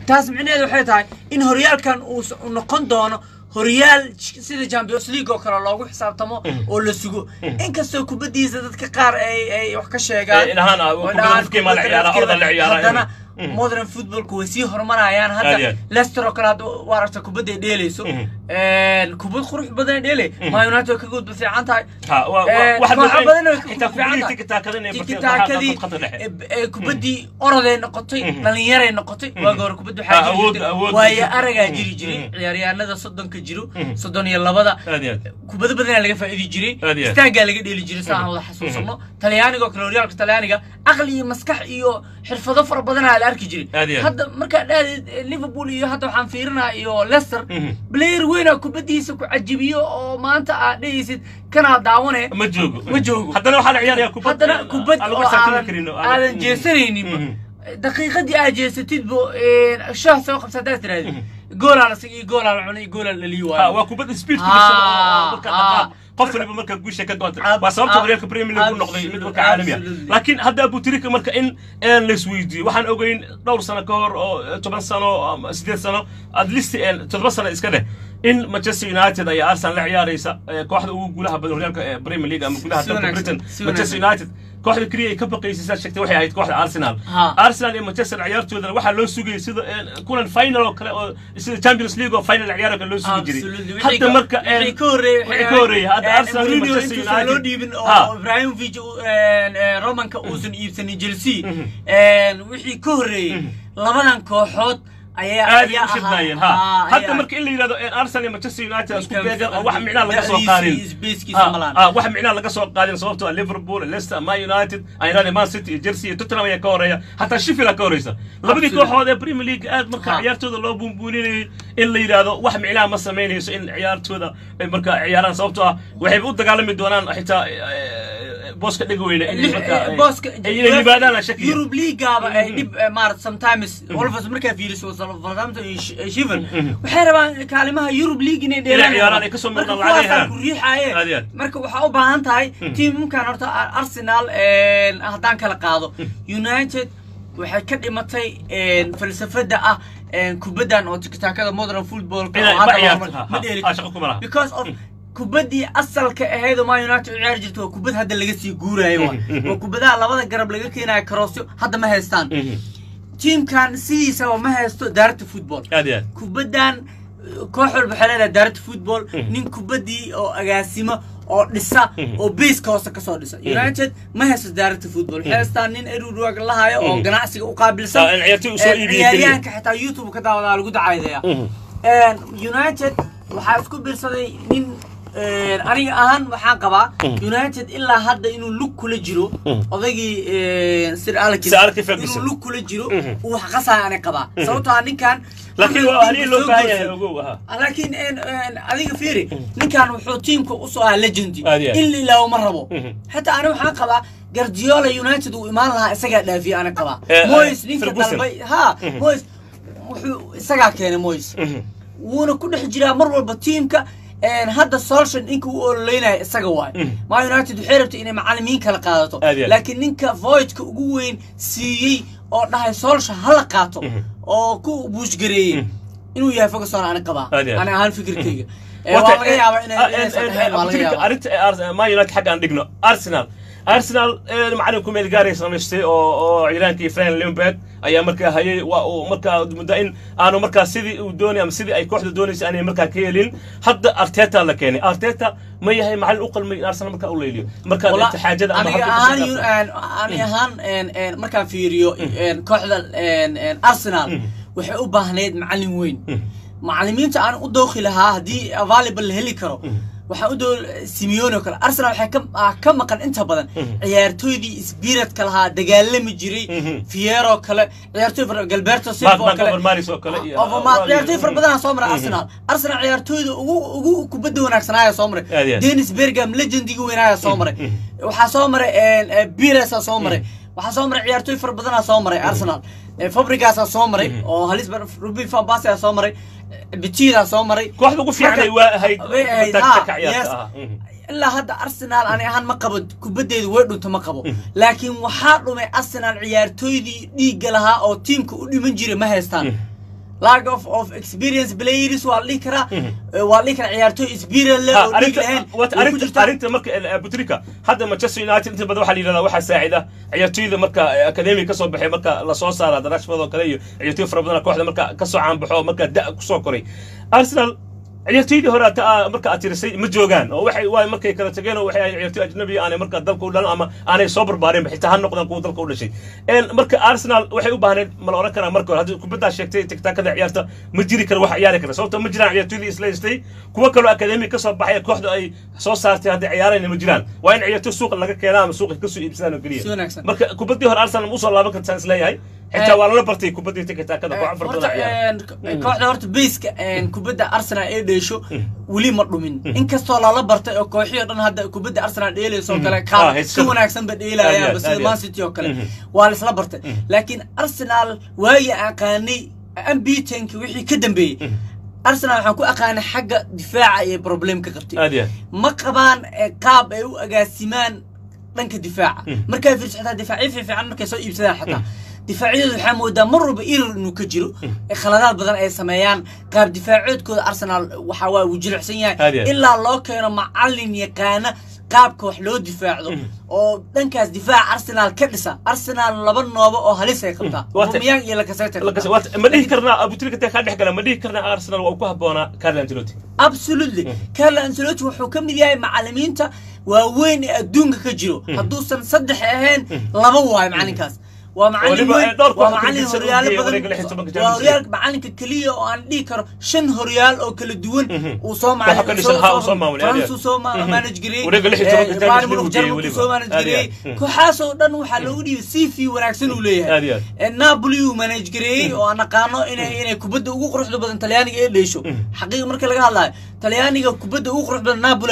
taas micnaheedu waxay tahay in horyaalkan uu s- uu noqon doono horyaal j- sida champions league oo kale loogu xisaabtamo oo la sugo inkastoo kubaddiisa dadka qaar ay ay wax ka sheegaan Eh, dhahaan, ah, oo kubadda dhahaan afkeeda ma la kubadda ciyaaraa, afkeeda, orda la ciyaaraa, haddana mm. modern footballku way sii horumarayaan Aad iyo hadda aad. leicester oo kale hadda waa aragta kubadda ay dheelayso kubad qurux badan ay dheelay ma united way ka gudba fiican tahay Ha, waa- waa- Eh, waxaad kooxo moodaa- badan way ka xitaa gudba fiican kubadii tahay tiki-taakada inay barteen tiki-taakadii khadka dhexe. eh, eh, kubaddii oroday noqotay dhalinyaray noqotay waagi hore kubadda Ah, waxaa jiri awood- jirtay awood- waayo aragaa jiri jiray Mhm. ciyaaryahanada soddonka jiro soddon iyo labada Aad iyo aad. kubado badanaa laga faa'iidi jiray Aad iyo aad. istaagaa laga dheeli jiray saan wada xasuusano talyaaniga oo kale horyaalka talyaaniga aqli iyo maskax iyo xirfado fara badanaa la arki jiray Aad iyo aad. hadda markaa dhahdeed eh, liverpool iyo hadda waxaan fiirinaa iyo leicester Mhm. player weynaa kubaddiisa ku cajibiyo oo maanta aad dhehaysid kanaa daawane ma joogo ma joogo haddana waxaa la ciyaaraya kubad haddana kubad aan lagu oo xisaabtami aadan karin oo aadan Mhm. jeesanayninba Mhm. daqiiqadii aad jeesatid bo shaah soo qabsa haddaad tirahdid goolaa la sigay goolaa la cunay goolaa la lii Ha, waayo waa kubadda speed ku Ah, dhisan oo marka ah. dhaqaaq qof waliba marka guusha ka goonta Ab- waa sababta ab- horyaalka premier league u noqday mid marka caalami ah absolutely. laakiin hadda abutirika marka in een la isweydiiyo waxaan ogeyn dhowr sano ka hor oo eh, toban sano ama sideed sano at least een toddoba sano iska dheh in manchester united ayaa arsenal la ciyaaraysa eh, kooxda ugu guulaha badan horyaalka eh, premier league ama guulaha Si dalka wanaagsan, britain si manchester wanaagsan. united kooxda keliya ay ka baqaysay sidaad sheegtay waxay ahayd kooxda arsenal Ha. arsenal iyo manchester ciyaartoodana waxaa loo sugayay sida een, kulan final oo kale oo sida champions league oo final ciyaar oo kale loo sugi jiray Absolutely. hadda marka een, wixii ka horreeyey wixii ka horreeyay hadda arsenal iyo Mourinho manchester intuusan loo united dhiibin Ha. oo ibrahimovic uu- een, een, romanka uusan iibsanin chelsea een, wixii ka horreeyey labadan kooxood ayaa aad ay ayaa u shidnaayeen ahaa- ha ahaa, hadda ayaa- marka in la yidhahdo een, arsenal iyo manchester united isku Ninkan beegan oo wax micnaa laga soo da'diisa qaadin iyo spacekiisa Ha, ma lahan. ha, wax micnaa laga soo qaadin sababtoo ah liverpool leicester man united aynaade man city iyo chelsea iyo tottenham ayaa ka horeeya hataa sheffield aa ka horeysa labadii Absolutely. kooxood ee premier league aad marka Ha. ciyaartooda loo buunbuuninayay in la yidhahdo wax micnaa ma samaynayso in ciyaartooda ay marka ciyaaraan sababtoo ah waxayba u dagaalami doonaan xitaa eh, booska dhega weyne in marka ay- booska ay inay yimaadaan shakiya Europe League-aaba ay dhib eh, maarata sometimes Wolves markaa fiiriso Wolverhampton iyo Sh- eh, Sheffield waxay rabaan kaalimaha Europe League inay dheelaan ciyaaraan, ay kasoo Marka muuqdaan lacag ay kuwaasaa helaan. ku riixaye Aad iyo aad. marka waxaa u baahan tahay tiimkan horta Ar- Arsenal een, haddaan kala qaado United waxay ka dhimatay een, falsafada ah een, kubaddan oo tikitaakada modern football Inay ma ciyaarto, ha, ma ha, dheeli ha, shaqo kuma laha. because of kubaddii asalka ahayd oo man united u ciyaari jirta waa kubad hadda laga sii guuraayo waay waa kubadaha labada garab laga keenayo karoosyo hadda ma haystaan tiimkan sidiisaba ma haysto daarta football aad iyo aad kubaddan koox walba waxay leedahay daarta football nin kubaddii oo agaasimo oo dhisa oo baseka hoose kasoo dhisa united ma haysto daarta football waxay haystaan nin eruruag lahayo oo ganacsiga u qaabilsan Ah, in ciyaartoy u soo Eh, iibiyo keliya. ciyaaryahanka xitaa youtube ka daawadaa lagu dacaydeeya united waxaa isku biirsaday nin een, aniga ahaan waxaan qabaa united ilaa hadda inuu lug kula jiro odaygii een, sir alex Sir Alex Ferguson. inuu lug kula jiro uu wax qasaya ani qabaa sababtoo ah ninkan laakiin wuxuu waa halii tiimka loo soo baahan yahay guursaday. ogow aha Ah, laakiin een, een, adiga fiiri ninkan wuxuu tiimka usoo ahaa legendi Aad iyo aad. in la ilaawo ma rabo Mhm. xataa ani waxaan qabaa gardiola united uu imaan lahaa isagaa dhaafiya ani qabaa Eh, eh, moyes ninka Ferguson. dalbay ha moyes wuxuu isagaa keenay moyes wuuna ku dhex jiraa mar walba tiimka een, hadda solshan ninka u ololeynaya isaga waay ma united waxay rabtay inay macalimiin kala qaadato Aad iyo aad. laakiin ninka voidka ugu weyn siiyey oo dhahay solsha hala qaato oo ku buushgareeyey inuu yahay ferguson ani qabaa Aad iyo aad. ani ahaan fikirkayga Eh, waa laga yaabaa inay inaysan ahayn waa laga yaabaa arinta man united xagga aan dhigno arsenal arsenal eh, macalinku meel gaaray samaystay oo oo ciiraankii fran limberg ayaa markaa hayay waa uu markaa muddo in aanu markaa sidii uu doonay ama sidii ay kooxda doonaysay aanay markaa ka helin hadda arteta la keenay arteta ma yahay macalin u qalmay in arsenal markaa u leyliyo markaa Wala- inta xaajada ama aniga halka ahaan ku yu- shaqeysa. een, ani ahaan een, een, markaan fiiriyo een, kooxda een, een, arsenal waxay u baahnayd macalin weyn macalimiinta aan u dooqi lahaa haddii available la heli karo waxaan u doo simeone oo kale arsenal waxay ka ah, ka maqan inta badan ciyaartooydii spiritka lahaa dagaalami jiray fiero kale ciyaartooy fara galberto silva oo Mark kale Overmars oo kale iyo- Overmars, ciyaartooy fara badanaa soo maray arsenal arsenal ciyaartooyda ugu ugu kubadda wanaagsanaayaa soo maray Aad iyo aad. dennis bergam legendiga weynaaya soo maray waxaa soo maray een, eh, Pires-aa soo maray waxaa soo maray ciyaartooy fara badanaa soo maray arsenal Eh, fabrigaasaa soo maray oo halis ruben van basia soo maray bitidaa soo maray kooxda ugu fiicnay Marka- waa ahayd way ahayd, tag- ha, tag ciyaarta yes. ah. Mhm. ilaa hadda arsenal ani ahaan ma qabo kubaddeedu way dhunto ma qabo laakiin waxaa dhumay arsenal ciyaartooydii dhiigga lahaa oo tiimka u dhiman jiray ma haystaan lack of of experience players waa la dhihi karaa waa la dhihi karaa ciyaartooy experience leh oo dhiig lahayn way ku jirtaa arrinta marka butrika hadda manchester united inta badan waxaa la yidhahdaa waxaa saacida ciyaartooyda marka academy ka soo baxay marka lasoo saara darashford oo kale iyo ciyaartooy fara badan kooxda marka kasoo caanbaxo marka da kusoo koray arsenal ciyaartoydii hore marka aad tirisay ma joogaan oo waxay waay markay kala tageen oo waxay ahayd ciyaartoy ajnabi aanay marka dalka u dhalan ama aanay soo barbaarinba xitaa ha noqdaan kuwa dalka u dhashay marka arsenal waxay u baahneed ma la oran karaa marka hore haddii kubaddaa sheegtay tigtaakada ciyaarta ma jiri kara wax ciyaari kara sababto ma jiraan ciyaartoydii isla haystay kuwa kaloo akademi ka soo baxay kooxda ay soo saartay hadday ciyaarayna ma jiraan waa in ciyaartoy suuqa laga keenaa ama suuqa kasoo iibsadaan oo keliya marka kubaddii hore arsenal ma usoo laaban kartaan isleeyahay xitaa waa lala bartay kubaddii tigtaakada koox afar badan kooxda horta bayska kubadda arsenal ee dheesho weli ma dhumin inkastoo lala bartay oo kooxii o dhan hadda kubadda arsenal dheelayso oo kale ka wanaagsan ba dheelayaanba sida man city oo kale waa laisla bartay laakiin arsenal waagii aqaanay ambitanki wixii ka dambeeyey arsenal waxaan ku aqaanay xagga difaaca iyo problem ka qabtay ma qabaan qaab ay u agaasimaan dhanka difaaca markaa fiirso xitaa difaacyo fiifiican markay soo iibsadaan xataa difaacyadooda waxaa moodaa mar walba irar inuu ka jiro khaladaad badan ay sameeyaan qaab difaacoodkooda arsenal waxa waa uu jilicsan yahay ilaa loo keeno macallin yaqaana qaabka wax loo difaacdo oo dhankaas difaaca arsenal ka dhisa arsenal laba nooba oo halis ay qabtaa rumiyaan iyo lakaseter ma dhihi karnaa abutrika kaa dhex gala ma dhihi karnaa arsenal waa ku habboonaa carlo ancelotti absolutely carlo ancelotti wuxuu ka mid yahay macallimiinta waaweyn ee adduunka ka jiro hadduusan saddex ahayn laba waayo macallinkaas waa macallin weyn waa macallin horyaalo badan waa horyaal macallinka keliya oo aan dhihi karo shan horyaal oo kala duwan uu soo macalin soo manage gareeyey bayern munich jarmalku soo manage gareeyey kooxaas oo dhan waxaa loogu dhiibay c v wanaagsan uu leeyahay napoli uu manage gareeyey oo aan aqaano inay inay kubadda ugu quruxda badan talyaaniga ee dheesho xaqiiqa marka laga hadlayo talyaaniga kubadda ugu qurux badan napoli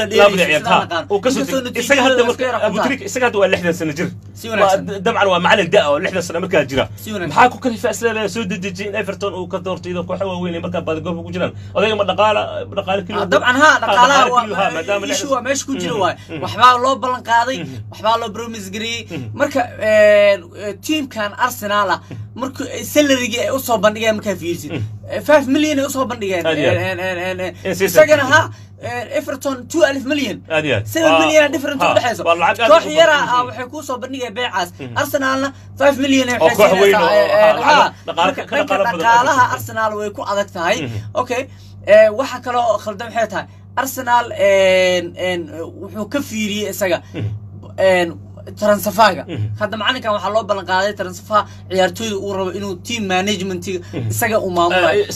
isaga hadda waa lixdan sano jir dabcan waa macalin da oo lixdan sano markaa jira maxaa ku kalifa isleedahay soo dedejiyay in everton uu ka doorto iyadoo kooxo waaweyn markaa baadigoolka ku jiraan odayga ma dhaqaala dhaqaale keliya dabcan ha dhaqaalaha ishu waa meesha ku jira waaye waxbaa loo ballan qaaday waxbaa loo promise gareeyey marka tiimkan arsenal ah marka salarigii ay usoo bandhigeen markaa fiirsid five million ay usoo bandhigeen isagana ha everton two alif million seven million different u dhexeyso koox yara ah waxay kusoo bandhigaya beecaas arsenalna five million ay dhanka dhaqaalaha arsenal way ku adag tahay okay waxa kaloo khaldan waxay tahay arsenal wuxuu ka fiiriyey isaga transafaga hadda macalinkan waxaa loo ballan qaaday transafa ciyaartooyda uu rabo inuu team managementiga isaga uu maamulayo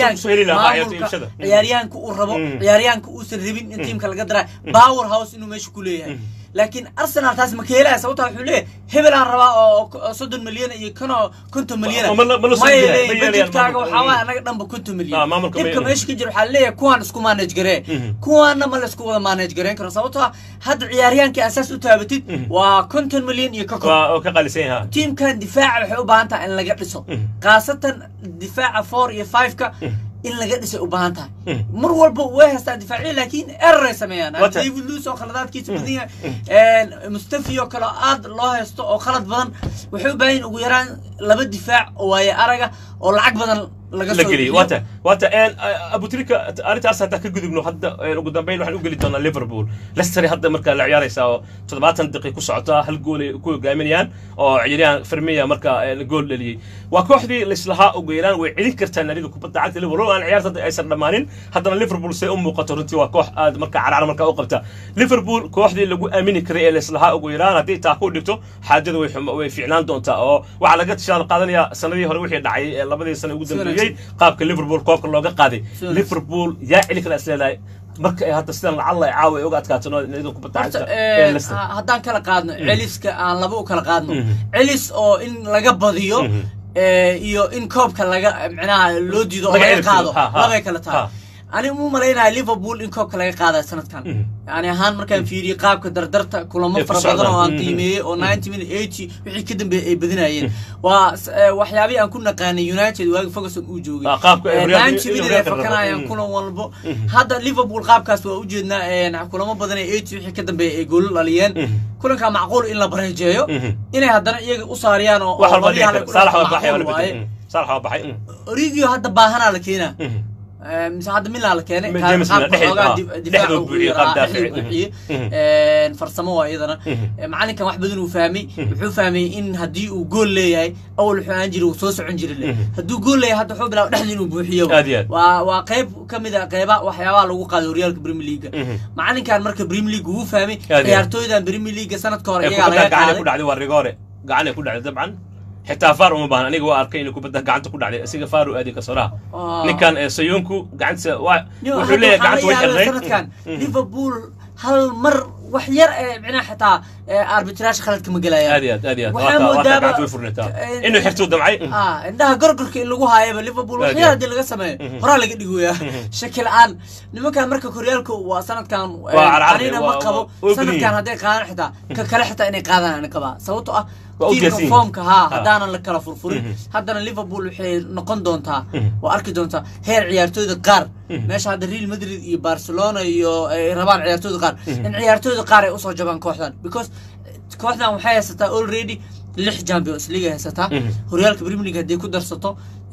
ciyaaryahanka uu rabo ciyaaryahanka uusan rabin in tiimka laga daraa power house inuu meesha ku leeyahay laakiin arsenal taas ma keelaya sababta wuxuu leeyahay hebel aan rabaa oo soddon milyan iyo kanoo konton milyan maya leeyahay budgetkaaga waxaa waaya anaga dhanba konton milyan dhibka meesha ka jira waxaa leeyahay kuwaan isku manage garee kuwaana ma laisku wada manage gareyn karo sababtoo ah hadda ciyaaryahankii asaas u taabatid waa konton milyan iyo kakon tiimkan difaaca waxay u baahan tahay in laga dhiso khaasatan difaaca four iyo five-ka in laga dhisay u baahan tahay mar walba way haystaa difaaciya laakiin ereray sameeyaan david luis oo khaladaadkiisa badan yahay mustafi oo kale aad loo haysto oo khalad badan waxay u baahan yihin ugu yaraan laba difaac oo waaye araga oo lacag badan laga soo geliyo wata wata abutrika arrintaas hadda ka gudubno hadda ugu dambeyn waxaan u geli doonaa liverpool leicester hadda marka la ciyaaraysaa oo toddobaatan daqiiq ku socota hal gool ay ku hogaaminayaan oo ciyaaryahan firmiya marka gool dhaliyey waa kooxdii laislahaa ugu yaraan way celin kartaa naadiga kubadda cagta liverpool aan ciyaarta hadda aysan dhammaanin haddana liverpool say u muuqato runtii waa koox aad marka carcar marka u qabta liverpool kooxdii lagu aamini karay ee laislahaa ugu yaraan haddii taa ku dhigto xaajada way way fiicnaan doontaa oo waxaa laga tishaal qaadanayaa sanadii hore wixii dhacay ee labadii sano ugu dambeeyey qaabka liverpool koobka looga qaaday liverpool yaa celi kala isleedahay marka ay hadda sidan lacalla ay caawa ay uga adkaato nadiga kubadda cagta haddaan kala qaadno celiska aan laba u kala qaadno celis oo in laga badiyo iyo in koobka laga micnaha loo diido oo laga qaado labay kala tahay aniga mu malaynahay liverpool in koobka laga qaadayo sanadkan yani ahaan markaan fiiriyey qaabka dardarta kulamo fara badan oo aan qiimeeyey oo ninety minute eighty wixii ka dambeeyey ay badinayeen waa waxyaabihii aan ku naqaanay united waagi ferguson uu joogay ninety minute ay fakanayaan kulan walbo hadda liverpool qaabkaas waa ujeednaa kulamo badan ee eighty wixii ka dambeeyey ay goolo dhaliyeen kulankaa macquul in la bareejeeyo inay haddana iyaga u saariyaan oo waaye saalax waa baxay Mm. origio hadda baahanaa la keenaa Mhm. Eh, mise hadda milaa la keenay Ma- Kaa- James qaabka Milner, dhexda- xoogaa ah, dif- dhexduu difaaca uu buuxiyey, yaraa, qaab daafici. dhexduu buuxiyey. Mhm. Eh, farsamo waa iyadana Mhm. Eh, macalinkan wax badan uu fahmay wuxuu fahmay in haddii uu gool leeyahay awal wuxuu ahaan jiray uu soo socon jiray le Mhm. hadduu gool leeyahay hadda wuxuu bilaaba dhexda inuu buuxiyo Aad iyo aad. waa waa qayb ka mid a qeyba waxyaabaha lagu qaado horyaalka premier league Mhm. macalinkan marka premier league wuu fahmay Aad iyo aad. ciyaartooydan premier league sanadka hore ee iyagaa kubadda laga gacanay ku qaaday dhacday waa rigoore gacanay ku dhacday dabcan xitaa faar uma baahan aniga waa arkay inuu kubadda gacanta ku dhacday isaga faar u aaday kasoraha Ah. ninkan ee sayonku gacantiisa waa Yo, wuxuu hadda leeyahay waxaa gacanta way la yaabay xirnayd sanadkan Mhm. liverpool hal mar wax yar ee micnaha xitaa ee arbitrage khaladka ma gelayaan aad iyo aad aad iyo aad Waxaa waa taa- waa taa moodaaba- gacanta way furnataa Eh, inuu xirtuu damcay ah indhaha gorgorka in lagu haayaba liverpool Aad wax iyo yar aad. haddii laga sameeyo Mhm. horaa laga dhigoyaa shaki la-aan nimankan marka koryaalka waa sanadkan eh, Waa carcarde, anina waa- ma qabo waa- waa sanadkan ogniin. hadday qaadaan xitaa ka kale xitaa inay qaadaan ani qabaa sababto ah Waa u tiimka geesin. foomka haa Ha. haddaanan la kala furfurin Mhm. haddana liverpool waxay noqon doontaa Mhm. waa arki doontaa heer ciyaartooyda qaar Mhm. meesha hadda real madrid iyo barcelona iyo ay rabaan ciyaartooyda qaar in ciyaartooyda qaar ay usoo jabaan kooxdan because kooxdan waxay haysataa already lix champions league ay haysataa Mhm. horyaalka premier league haddii ku darsato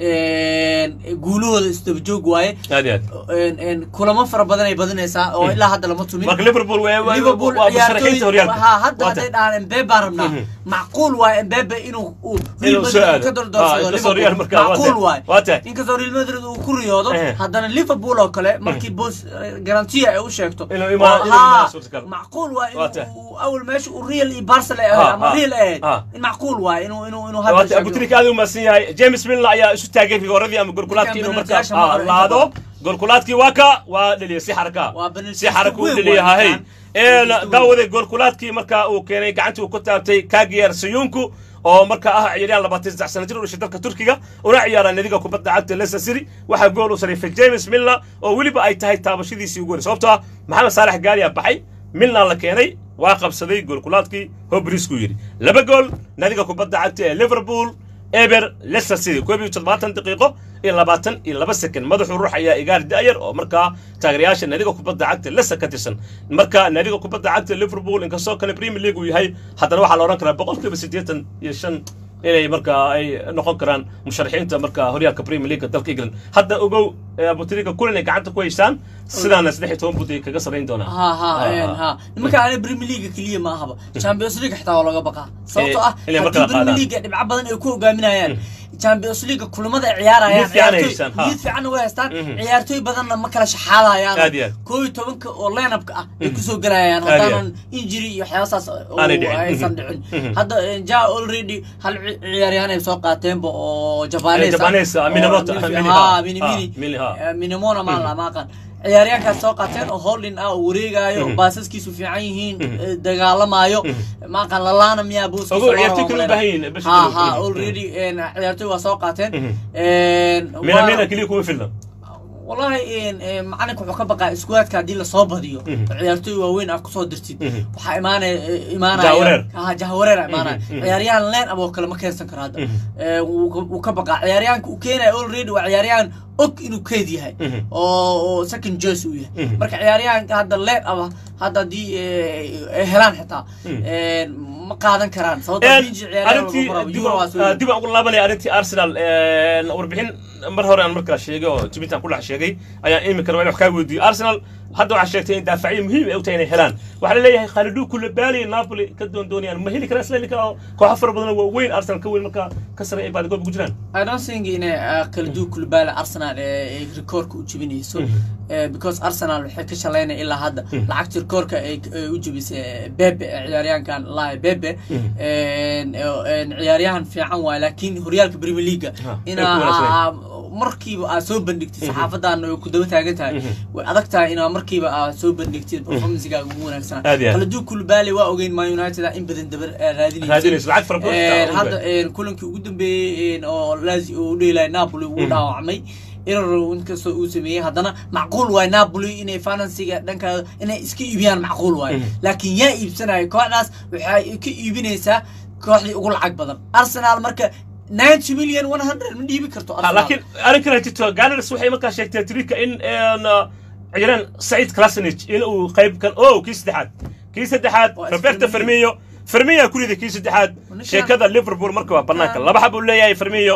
guulahooda isdaba joog waaye aad iyo aad een, een, kulamo fara badan ay badinaysaa oo ilaa hadda lama tumin marka liverpool waa waa- liverpool waa musharaxiinta horyaalka ha hadda Waa hadday ta- dhahaan embebe baan rabnaa Mhm. macquul waaye embebe inuu uu real Inuu soo madrid aado. ka Ah, dordoorsado inkastoo Real liverpool markaa waa macquul tahay. waaye Waa tahay. inkastoo real madrid uu ku riyoodo Eh. haddana liverpool oo kale markii boos garantiya ay u sheegto Inuu imaa- oo, inuu haa, imaa suurtagal. macquul waaye Waa tahay. inuu awal meesha uu real iyo barcelona ay Ah, ahayd ama ah, real ay ahayd ah. in macquul waaye inuu inuu inuu waata hadda abutrik aad u mahadsan yahay james milner ayaa isu taagay rigooradii ama golkulaadkii inuu markaa Ninkan penalty-yaasha ma ah, hore laado golkulaadkii waa ka waa dhaliya si xaraka Waa penalty si xaraka u weyn dhaliya waa hahay ninkan. Penalty daawaday golkulaadkii markaa uu keenay gacantii uu ku taabtay kagiyer sayunku oo markaa ah ciyaaryahan labaatan saddex sano jir u dhashay dalka turkiga una ciyaara nadiga kubadda cagta leicester city waxaa gool u sarifay james milner oo weliba ay tahay taabashadiisii ugu horey sababtoo ah maxamed saalax gaaliya baxay milner la keenay waa qabsaday goolkulaadkii hobrisku yidhi laba gool nadiga kubadda cagta ee liverpool eber leicester city koob iyo toddobaatan daqiiqo iyo labaatan iyo laba second madaxuu ruux ayaa igaar da'yar oo markaa taageerayaasha naadiga kubadda cagta leicester ka tirsan marka naadiga kubadda cagta liverpool inkastoo kale premier league uu yahay haddana waxaa la odhan karaa boqolkiiba siddeetan iyo shan inay markaa ay noqon karaan musharaxiinta markaa horyaalka premier league dalka england hadda ogow abutrika kulan ay gacanta ku haystaan sidaana saddex iyo toban bud ay kaga sarayn doonaan ha ha Ah, een, ah. ha nimanka ana premier league keliya ma ahaba champions league xitaa waa looga baqaa sababtoo ah inay haddii markala premier qaadaan. league dhibco badan ay ku hogaaminayaan champions league kulamada ay ciyaarayaan Niyad fiican ay ciyaartooy- haystaan, ha. niyad fiican way haystaan Mhm. ciyaartooy badanna ma kala shaxaadayaan Aad iyo aad. koob iyo tobanka oo line-upka ah ay kusoo gelayaan Aad iyo aad. haddaanan injury iyo waxyaabahaas oo Aanay dhicin. aysan Mhm. dhicin Mhm. hadda eh, ja already hal ci- ciyaaryahan ay soo qaateenba oo jabanes Eh, Japanese ah, Minamoto, oo- Mini, ha ha. mini Ha, mini Mini, ha. Eh, minimona maan lama aqaan ciyaaryahankaas soo qaateen oo holding ah oo wareegaayo oo Mhm. baasaskiisu fiican yihiin Mhm. eh, dagaalamayo Mhm. maaqan lalaana miyaa buuskiisa Ogow, loo ciyaartoy rabo kale u malena. baahan yihiin, bisha ha kale. ha Mhm. already een, ciyaartoy waa soo qaateen Mhm. Een, mina waa- mina keliya kuma filna wallahi een, een, macalinka wuxuu ka baqaa iskuwaadka haddii lasoo badiyo Mhm. oo ciyaartoy waaweyn aad kusoo dirtid Mhm. waxaa imaanaya imaanaya Jahwareer. ha jahwareer imaanaya Mhm, mhm. ciyaaryahan leen ab oo kale ma keensan karo hadda Mhm. Ee, wuu ka- wuu ka baqaa ciyaaryahanka uu keenaya already waa ciyaaryahan og inuu keed yahay Mhm. oo oo second choice uu yahay Mhm. marka ciyaaryahanka hadda leen aba hadda haddii eh, ay helaan xitaa Mhm. een, ma qaadan karaan sababtoo Een, Vinci ciyaaryahan arrintii lagu rabo, dib Euro waa soo aan- dib aan ugu laabanaya arrintii arsenal een, warbixin mar hore aan markaa sheegay oo twitter ku dhex sheegay ayaan imika rabaa in wax kaa weydiiyo arsenal hadda waxaa sheegtay in daafacyo muhiim ay u tahay inay helaan waxaa la leeyahay khalidu kulabaali napoli ka doondoonayaan ma heli karaan isla heli karaa kooxo fara badan oo waaweyn arsenal ka weyn markaa ka sare ay baadigoob ku jiraan I don't think inay uh, kala duwan kulbaala Arsenal ee ay rikoorka u jebinayso Mhm. Eh, because Arsenal waxay ka shalaynaya ilaa hadda Mhm. lacagta rikoorka ay ay u jebisay Bebe eh, ciyaaryahankan Lai Bebe Mhm. een een ciyaaryahan fiican waay laakiin horyaalka Premier League Ha, ay ina ku wanaagsaneen. aa- markiiba aad soo bandhigtid saxaafadan ay ku daba taagan tahay Mhm. way adag tahay inaa markiiba aad soo bandhigtid performancegaaga ugu wanaagsanaa Aad iyo aad. kala duwan kulbaale waa ogeyn Man United in badan dabar eh, raadinaysa raadinayso lacag fara badan Een, taa hadda een, kulankii ugu dambeeyey een, oo Lazio uu u dheelay Napoli wuu Mhm. dhaawacmay error inkastoo uu sameeyey haddana macquul waay Napoli inay finansiga dhanka inay iska iibiyaan macquul waay Mhm. laakiin yaa iibsanaya kooxdaas waxay ka iibinaysaa kooxdii ugu lacag badan Arsenal marka 90 million 100 ma dhiibi karto Ha, Arsenal laakiin arrin kale jirto ganars waxay markaa sheegtay trika in een, ciyaaryahan saciid klasanich in uu qayb kan o kii saddexaad kii saddexaad Waa roberto Firmino. fermiyo fermiya ku riday kii saddexaad Ninkan- sheekada liverpool marka waa banaanka Ah. laba xab uu leeyahay fermiyo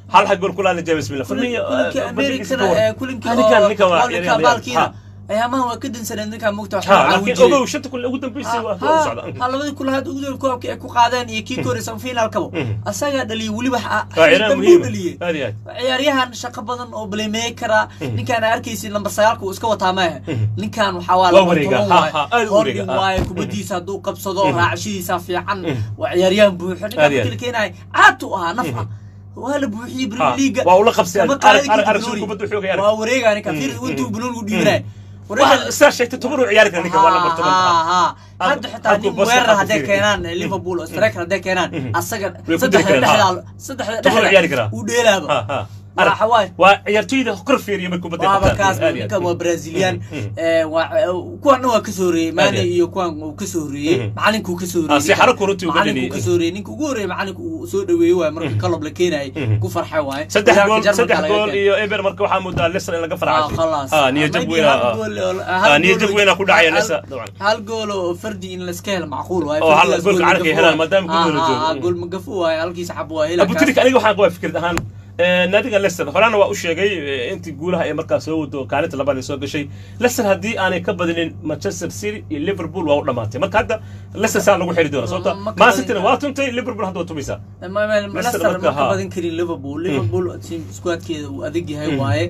hal xag gool kulaana james miller kulinkii Firmino, eh, badalkiisa ka amerikana waran. ee, kulinkii Ah, ninkan- oo- ninkan waa oo ciyaar- ninkan ciyaar- baalkiina ha. ayaamahan waa ka dansaneen ninkaan mugta wax Ha, laga laakiin caawin jiray. ogow shanta kulle ugu dambeysay waa waa u socda ha labadii kule hadda ugu koobka ay ku qaadeen iyo kii kore semifinalkaba Mhm. asagaa dhaliyay weliba ha- waa ciyaar dambe muhiim u dhaliyey aad iyo aad ciyaaryahan shaqo badan oo blaymakera ninkaan arkaysid lambar sagaalka uu iska wataa maaha ninkan waxaa waa Waa lambar wareega, toban ha, waaye ha, aad u holding wareega, ha. waaye kubadiisa hadduu qabsado raacashadiisa fiican waa ciyaaryahan buuxo Aad ninkaan iyo aad. markii la keenayo caad u ahaa naf ah waa la buuxiyey Ha, premier leaga waa ula qabsay Kama arag- qaadin arag- kartid arag Banooni. kubadda xoogay arag. waa wareega ninka fiir intuu banooni u dhiibanayo Waa- saa sheegtay toban uu ciyaari kara ninka waa lambar toban ha hadda xitaa halkuu nin boska weerar qaabka hadday fiiri. keenaan liverpool oo striker hadday keenaan asaga Way ku saddexda diri karaan, dhexda saddexda Toban uu ciyaari dhexda karaa. uu dheelaaba Ha, ha. waa Arag, xawaay waa ciyaartoyda kor fiiriya markuu badda waaba qabtaan. kaas Aad iyo aad. ninkan waa brazilian Mhm. ee, waa kuwan dhan waa kasoo horeeyey Aad maane iyo aad. iyo kuwan uu kasoo horeeyey Mhm. macalinkuu kasoo Ah, horeeyey si xarako runtii uga macalinkuu dhaliyey. kasoo horeeyey ninka ugu horeeyey macalinku uu soo dhaweeyey waaye markii kalob la keenayay Mhm. ku farxay waaye saddex Horyaalka gool Jarmalka saddex laga gool keenay. iyo eber marka waxaa moodaa leicester in laga Ah, farxashay khalaas. ah niyo jab Maybe weyna hal ah. gool oo- Ah, hal niyo gool jab oo- weyna ku dhacaya hal- leicester dabcan hal gool oo fardi in laska helo macquul waaye Oo hal Fardigaas goolka gool calanka ay magafu helaan, waaye. maadaama Ah, gool la ah, joogo. ah, gool magafu waaye halkii saxab waa hela abu tirik aniga waxaan qabaa fikrad ahaan eh, naadiga leicester horena waa u sheegay eh, intii guulaha ay markaa soo wado kaalinta labaad ay soo gashay leicester haddii aanay ka badinin manchester city iyo liverpool waa u dhamaatay marka hadda leicester saa lagu xiri doona sababta Ma ka man badin cityna kara. waa tuntay liverpool hadda waa tumaysaa Leicester marka, ma ka ha. badan karin liverpool liverpool team squadkeeda uu adag yahay waaye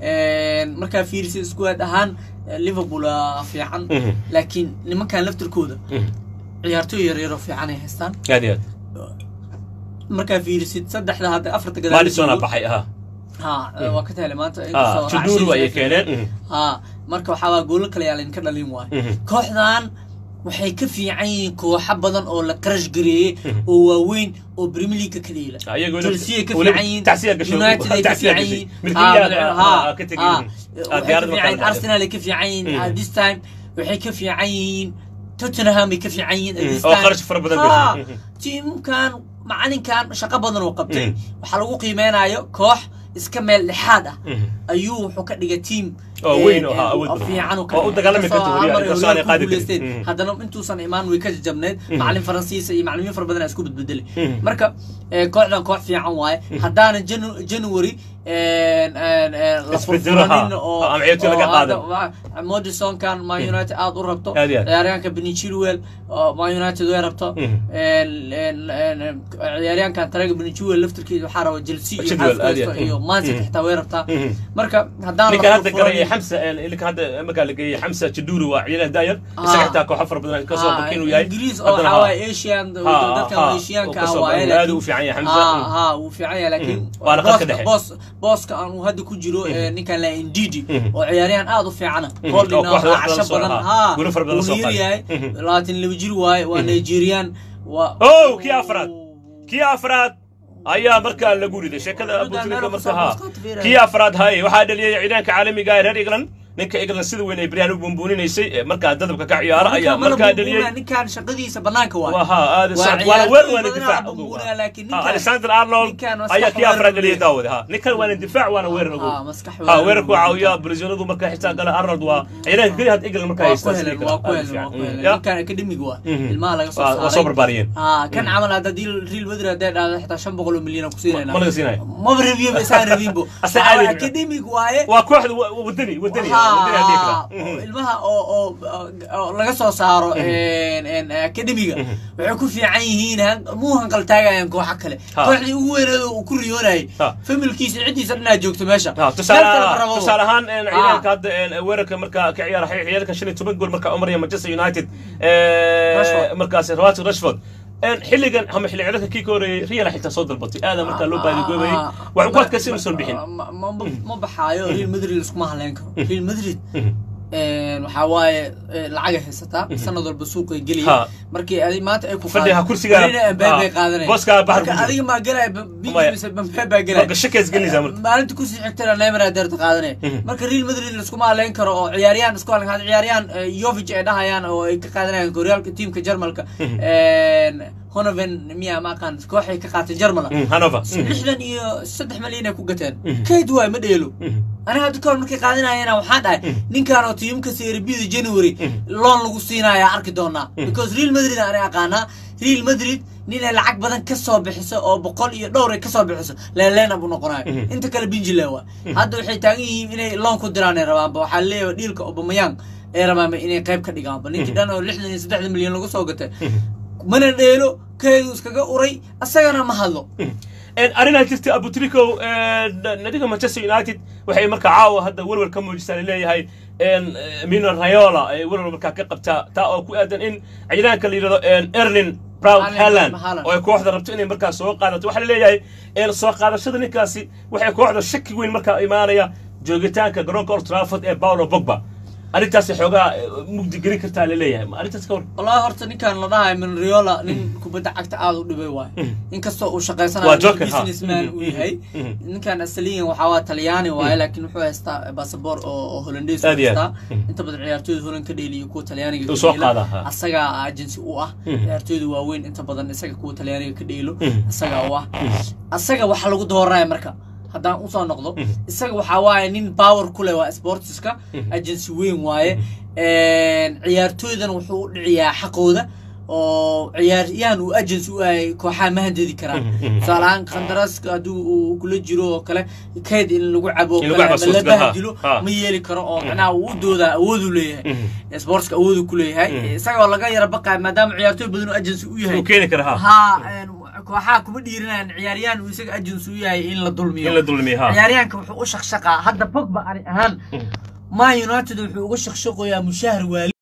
markaa fiirisa squad ahaan eh, liverpool waa fiican Mhm. laakiin nimankan laftirkooda Mhm. ciyaartoy yaryaroo fiican ay haystaan aad iyo markaa fiirisid saddexda hadda afarta aad gadaal madisona baxay aha ha waa ka tahelay maanta ah inkastoo tuduru raacshadiisa ayay ay keeneen fiicneen. ha marka waxaa waa goolo kale yaa laydinka dhalin waayo Mhm. kooxdan waxay ka fiican yihiin kooxo badan oo la qarash gareeyey oo waaweyn oo premier league ka dheela Ah, iyagoo chelsea ay ka weliba fiican yihiin tacsiya gasho- united ay ka tacsiya fiican gashay. yihiin Milkiilayaal, Ah, ah, ha, ah, ka tegay. ha. Ah, waxay ka diyaarad fiican markaa yihiin la arsenal ay ka fiican yihiin Mhm. ah, this time waxay ka fiican yihiin tottenham ay ka fiican yihiin Mhm. this oo time. kharash fara badan Ha, gashay. Mhm. tiimkan macalinkan shaqo badan oo qabtay Mhm. waxaa lagu qiimeynayo koox iska meel dhexaad ah Mhm. ayuu wuxuu ka dhigay tiim Oo eh, weyn oo eh, ha, awood oo badan. fiican oo ka Oo u dhigay. dagaalami Inkastoo karta hal mar horyaalka, ay inkastoo aanay horyaalka qaadi ku karin. guuleysteen, Mhm. haddana intuusan imaan way ka jajabneed macalin faransiisa iyo macalimiin fara badan aa isku bedbedelay Mhm. marka eh, kooxdan koox fiican waaye haddaana Janu- january eh, eh, eh, la Isbedelo, ha. furfuranin oo Ha, ama ciyaartoy laga oo qaadan. hadda- wa- Madisonkan man united aad u rabto Aad iyo aad. ciyaaryahanka beni chilwell oo man united way rabto Mhm. En- en- en- ciyaaryahankan taraga beni chilwell laftirkiisa waxaa raba chelsea iyo Chilwell, aad iyo Newcastle aad. iyo man city Mhm. xitaa way rabtaa Mhm. marka haddaan ninkan la hadda garaya furfuranin xamsa ninkan hadda markaa la geeyey xamsa jaduri waa ciyaar daayar Ah. isaga xitaa kooxo fara badan kasoo Ah, bakin uu yahay ingiriis oo Haddana waxaa ha. waaye asian Ha, dadkan ha, asianka oo ah kasoo waaye badan. aad laakiin- u fiican yahay Hamza. Ha, Mm. ha wuu fiican yahay laakiin Mm. Waana khadka booska- dhexe. boos booska aan uu hadda ku jiro eh, ninkan la indidi Mhm. oo ciyaaryahan aad u fiicana Mhm. holding Oo kooxda wax casho badan soo badan lahaa. ha Guulo fara badan wuu soo yar qaaday. yahay Mhm. labaatan laba jir waaye waa nigerian waa Oh, kii afraad. kii afraad ayaa markaa lagu riday sheekada Wuxuu abutrika daanero marka kusoo ha booska fiiraya. kii afraad haye waxaa dhaliyay ciidaanka caalamiga ah ee reer england ninka england sida weyn ay beryahan u buunbuuninaysay ee markaa dadabka ka ciyaara ayaa markaa dhaliyay ninkan shaqadiisa banaanka waaye waa ha aad Waa socod waana weer waana ciyaartoy difaac badanaa ugu buunbuunaya, laakiin ha ninkan- alexander arnold ninkan waa ayaa sax kii afraad weerar dhaliyay weeye. daawade ha ninkan waana difaac waana weerar ugu Ha, maskax ha weerar weerarku weeye. caawiya braziladu markaa xitaa gala arnold waa ciidaanka keliya had england markaa waa ku haystaa helen sidii waa ku kale helen waa ku helen ya ninkan academic waa Mhm. ilmaha laga soo Waa- waa soo saaray barbaariyeen ah kan camal hadda hadii real madrid hadday dhahdo xitaa shan boqol oo milyan ku siinayna ma laga siinayo maba rabiyo isaan rabinbo Asa Waxaa waaye aadi- academic waaye waa kooxda wa- wadani wadani wadani aan dhihi Haa, karaa oo ilmaha oo oo oo laga soo saaro en- en academiga waxay ku fiican yihiin han- muu hanqal taagayaan kooxa kale Ha. kooxdii ugu weyneed uu ku riyoonayay Ha. familkiisa ciddiisa dhanaa joogto meesha Ha, Meel kale ma tusaale rabo. tusaale ahaan een, Ha. ciidanka hadda een, weerarka markaa ka ciyaara ciyaarka shan iyo toban gool markaa u maraya manchester united ee, Rashford. markaas rawati rashford een, xilligan ama xilli ciyaareedka kii ka horeeyey real xitaa soo dalbatay aada markaa loo baadigoobay Ah, waxay ku ma- adkaysay inuusan bixin ma- ma- ma- ma baxaayo real madrid iskuma haleyn karo real madrid Mhm. waxaa waaye eh, lacagay haysataa sanad walba suuqay Ha. geliya markii adi maanta ay ku Fadhiga kursiga- bay ha. qaadanaya Booska bahar marka ku jiro. adiga maa gelaya Maya. mise bambe baa gelaya marka shakays gelinaysaa marka maalinta kusii xigtana neymar aa deerta qaadanaya Mhm. marka real madrid laskuma haleyn karo oo ciyaaryahan isku haleyn hada ciyaaryahan eh, yovic ay dhahayaan oo ay ka qaadanayaan horyaalka tiimka jarmalka honoven miya ma aqaan kooxay ka qaatay jarmala Mhm, hanover Mhm. lixdan iyo saddex malyan ay ku gateen Mhm. kayd waay ma dheelo Mhm. aniga hadda kahor markay qaadanayana waxaan dhahay ninkan oo tiimka serbida january loon lagu siinaya arki doonaa because real madrid aan aqaanaa real madrid ninay lacag badan ka soo bixiso oo boqol iyo dhowr ay ka soo bixiso leeleena buu noqonayo Mhm. inta kale binjile waa hadda waxay taagan yihiin inay loon ku diraan ay rabaanba waxaa leeyahay dhiilka obamayang ay rabaanba inay qayb ka dhigaanba ninkii dhan oo lixdan iyo saddexdan milyan lagu soo gatay mana dheelo keedu iskaga uray asagana ma hadlo arrinaa jirta abutrikow nadiga manchester united waxay markaa caawa hadda welwel ka muujisaa laleeyahay mino rayola ay welwel markaa ka qabtaa taa oo ku aadan in ciidaanka la yidhahdo erlin brown Erling haaland Haaland. oo ay kooxda rabto inay markaa soo qaadato waxaa laleeyahay soo qaadashada ninkaasi waxay kooxda shaki weyn markaa imaanaya joogitaanka garoonka old trafford ee paulo bogba arrintaasi xoogaa mugdi gelin kartaa laleeyahay ma arrintaas ka war wallahi horta ninkan la dhahayo minriola nin kubadda cagta aada u dhibay waay inkastoo uu shaqaysanayo Waa joker, ha. businessman uu yahay Mhm. ninkan asaliyan waxaa waa talyaani waaye laakiin wuxuu haystaa basaboor oo oo holandees Aad iyo aad. haystaa inta badan ciyaartooyda holan ka dheeliyo kuwa talyaaniga Uu ka soo dheela. qaadaa, ha. asagaa agency u ah Mhm. ciyaartooyda waaweyn inta badan isaga kuwa talyaaniga ka dheelo Mhm. isagaa u ah asaga waxa lagu dooraya marka haddaan usoo noqdo isaga waxaa waaye nin power ku leh waa sportiska agency weyn waaye ciyaartooydan wuxuu u dhiciyaa xaqooda oo ciyaaryahan uu agency u yahay kooxaha ma handedi karaan tusaale ahaan kandaraaska hadduu uu kula jiro oo kale kayd in lagu cabo oo In lagu kale cabo ama la suurtagal, ha. bahdilo Ha. ma yeeli karo oo macnaha uu u doodaa awooduu leeyahay Mhm. sportska awooduu ku leeyahay isagoo laga yara baqaya maadaama ciyaartooy badan uu agency u yahay uu keeni kara ha haa een, kooxaha kuma dhiirinayaan ciyaaryahan uu isaga agency u yahay in la dulmiyo in la dulmiyo ha ciyaaryahanka wuxuu u shaqshaqaa hadda pogba ani ahaan man united wuxuu uga shaqshaqoyaa mushahar waali